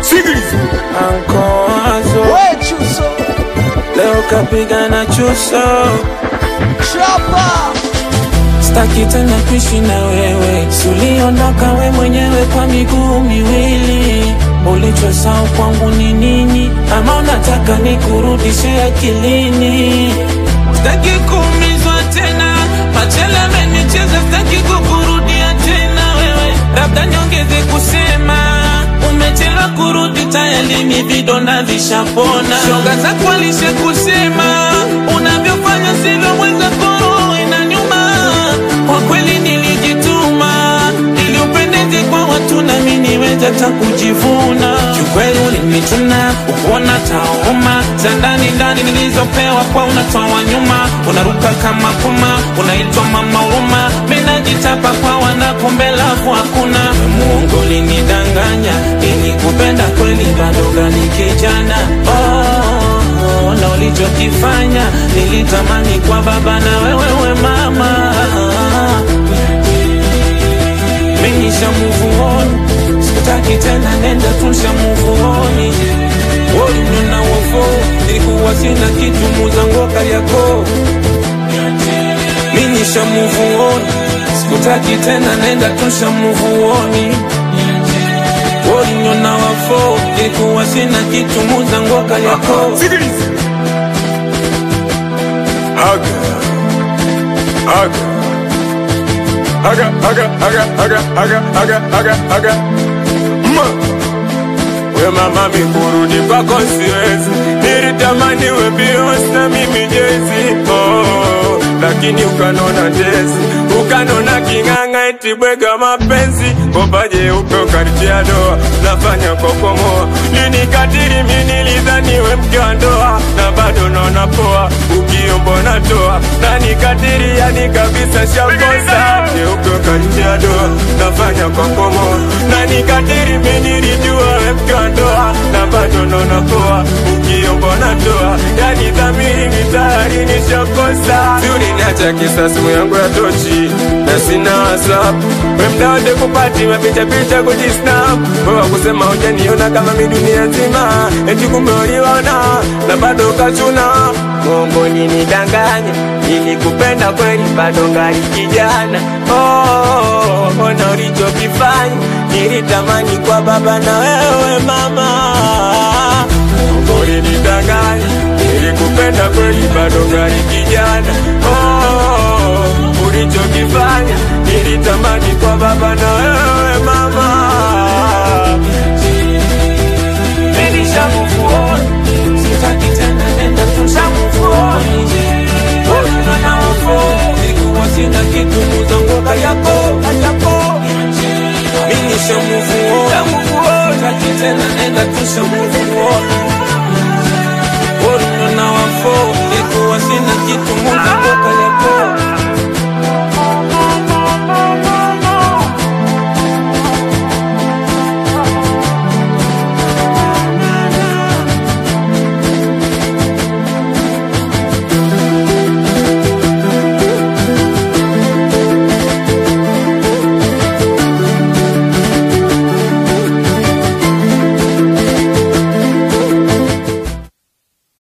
Ankoazo We Chuso leo kapiga na chuso, Chapa staki tena kuishi na wewe, suliondoka we mwenyewe kwa miguu miwili. Ulichosahau kwangu ni nini? Ama unataka nikurudishe akilini? Staki kuumizwa tena, machele amenicheza, staki kukurudia tena wewe, labda niongeze kusema umechelewa kurudi, tayari mi vidonda vishapona. Shoga zako alishe kusema unavyofanya sivyo, mwenzako roho inaniuma. Kwa kweli nilijituma ili upendeze kwa watu na mimi niweze hata kujivuna. Kiukweli ulinichuna ukuona tauma za ndani ndani nilizopewa kwa unatoa nyuma, unaruka kama puma, unaitwa mama huruma. Mimi najitapa kwa wanakombe lafu hakuna muongo, ulinidanganya nilikupenda kweli, bado gani kijana oh, na ulichokifanya nilitamani kwa baba na wewewe mama Menisha move on Sikutaki tena nenda tusha move on Walimnona wofo Nilikuwa sina kitu muzango yako Menisha move on Sikutaki tena nenda tusha move on Walimnona wofo Nilikuwa sina kitu muzango yako Sikiliza. Aga. Aga. Aga, aga, aga, aga, aga, aga, aga, aga. Ma. We mama mikurudi kwako siwezi, nilitamani we Beyonce na mimi Jay-Z. Oh, lakini ukanona ndezi, ukanona king'ang'a eti bwega mapenzi, kopaje upe ukanitia doa, nafanya kokomoa, linikatili mi nilidhani we mke wa ndoa, na bado naona poa, ukiombo natoa, na nikatili yani kabisa shakosa, jeupe ukanitia doa, nafanya kokomoa, na nikatili mi nilijua we mke wa ndoa, na bado naona poa, ukiombo natoa, yani dhamiri ni tayari nishakosa, si uliniacha kisa simu yangu ya tochi na sina whatsapp we mdawade kupati mapicha picha kujisnap wewa kusema hujaniona kama mi dunia nzima eti kumbe uliona na bado ukachuna mongo ninidanganya nilikupenda kweli bado ngali kijana oh, ona ulichokifanya nilitamani kwa baba na wewe mama mongo ulinidanganya nilikupenda kweli bado ngali kijana oh, ulichokifanya nilitamani kwa baba na wewe mama Menisha move on Sitaki tena nenda tusha move on Walimnona wofo Nilikuwa sina kitu muzango yako yako Menisha move on Sitaki tena nenda tusha move on Walimnona wofo Nilikuwa sina kitu muzango yako